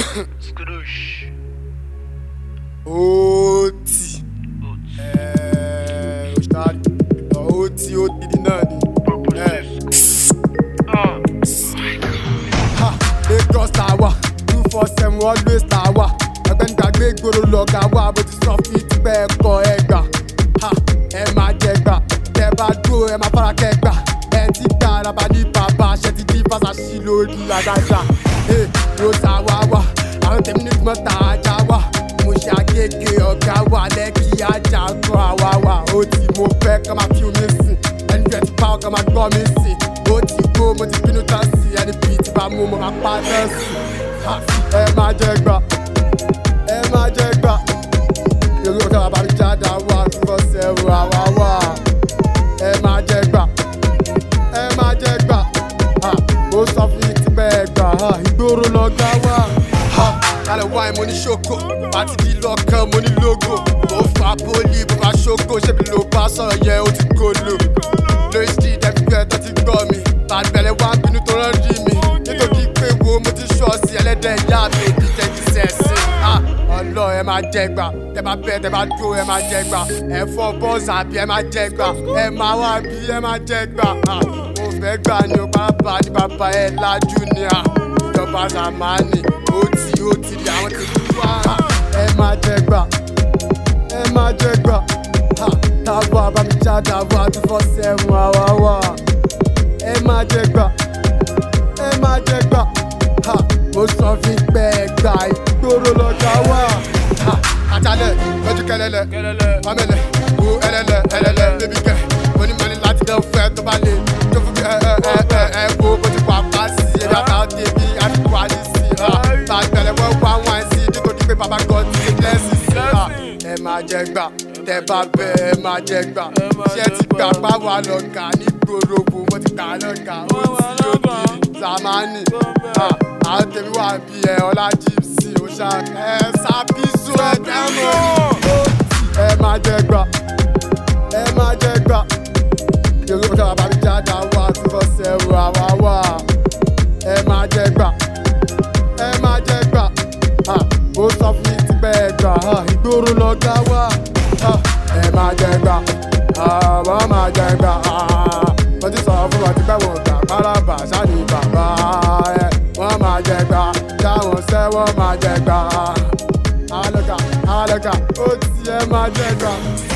Skadoosh. Oti. Eh, Ustad. Oti, oti di náà ni. Eh. Ah. Ha! Lagos la wà, two four seven always la wà. Ọ̀gbẹ́ni gbàgbé ìgboro lọ̀gá wà, bó ti sọ fún yín tipẹ́ ẹ̀kọ́ ẹ gbà. Ha! Ẹ máa jẹ gbà, tẹ bá dúró ẹ máa fara kẹ gbà. Ẹ ti gbà araba ní bàbá, ṣe ti di fásasí lórí àdájà. Ee, Rosa wá wá, àwọn tèmi ní tìmọ̀ tà ajá wà. Mo ṣe àgége ọ̀gá wà lẹ́kì ajá kan àwa wà. Ó ti mo fẹ́ kọ́ máa fi omi sìn, ẹni fẹ́ ti pa ọkọ̀ máa gbọ́ mi sìn. Ó ti gbó, mo ti bínú tán sí ẹni bíi ti bá mú mo máa pa tán sí. Ha! Ẹ máa jẹ gbà, ẹ máa jẹ gbà. Yorùbá ọ̀gá bàbá mi jáde wá, two four seven àwa wà. Ẹ máa jẹ gbà, ẹ máa jẹ gbà. Ha! Mo sọ fún yín tí bẹ́ẹ̀ gbà, ha! ìgboro lọ́gá wà. Ha! Kálẹ̀ wáìn mo ní ṣoko, pàtí di lọ́kàn mo ní lógo. Mo fa pólì, mo fa ṣoko, ṣébi ló bá sọ̀rọ̀ yẹn ó ti gòlò. Lórí street everywhere tó ti gbọ́ mi. Bàbẹ̀rẹ̀ wá bínú tó rán rí mi. Nítorí pé wo mo ti ṣọ́ọ̀ṣì ẹlẹ́dẹ̀ ìyá mi ò ní tẹ́tí sẹ́sì. Ọlọ́ ẹ máa jẹ gbà, tẹ bá bẹ́ẹ̀ tẹ bá dúró ẹ máa jẹ gbà. Ẹ fọ́ bọ́ọ̀sì àbí ẹ máa jẹ gbà. Ẹ máa wá bí ẹ máa jẹ gbà. Ah, Mo fẹ́ gbà ni o bàbá ni bàbá ẹ lájú ni à. Ìjọba Ramani, ó ti ó ti di àwọn ti wá. Ẹ máa jẹ gbà ẹ máa jẹ gbà. Ha! Tábà bá mi já dàbà two four seven àwa wà. Ẹ máa jẹ gbà. Ẹ máa jẹ gbà. Ha! Mo sọ fi pẹ́ ẹ gbà ìgboro lọ́jà wà. Ha! Àjálẹ̀ lójú kẹlẹ́lẹ̀. Kẹlẹ́lẹ̀. Pamẹ́lẹ̀ wo ẹlẹ́lẹ̀ ẹlẹ́lẹ̀ bébí kẹ̀. Mo ní mọ́ni láti dán fẹ́ tó bá lè. Tó fún mi ẹ ẹ ẹ ẹ ẹ wo bó ti wà pa sí. Ebi àtàwọn tèmi àti wàlí sí. Bàgbẹ̀rẹ̀ wọ́n wá wọn sí nítorí pé bàbá God ti ṣe blessing sí. Ha! ẹ máa jẹ gbà tẹ bá bẹ ẹ máa jẹ gbà ṣé ti gbà pa wà lọ́gà ní gbòòrògbò mo ti gbà lọ́gà ó ti yóò kiri zamani Ah, àwọn tèmi wà bí ẹ ọlá jíìsì ó ṣá ẹ sábìsù ẹ dẹ́mọ̀ ẹ máa jẹ gbà ẹ máa jẹ gbà yorùbá sábà bá mi jáde àwa tí wọ́n ṣẹ̀rù àwa wà ẹ máa jẹ gbà ẹ máa jẹ gbà Ha, ó sọ fún mi ti bẹ́ẹ̀ gbà ha, ìgboro lọ́gá wà Ha, ẹ máa jẹ gbà ha, wọ́n máa jẹ gbà ha. mo ti sọ fún wọn ti pẹ́ wọn gbà pálábà sani bàbá ẹ wọ́n máa jẹ gbà táwọn sẹ́ wọ́n máa jẹ gbà alọ́gà alọ́gà ó ti ẹ máa jẹ gbà.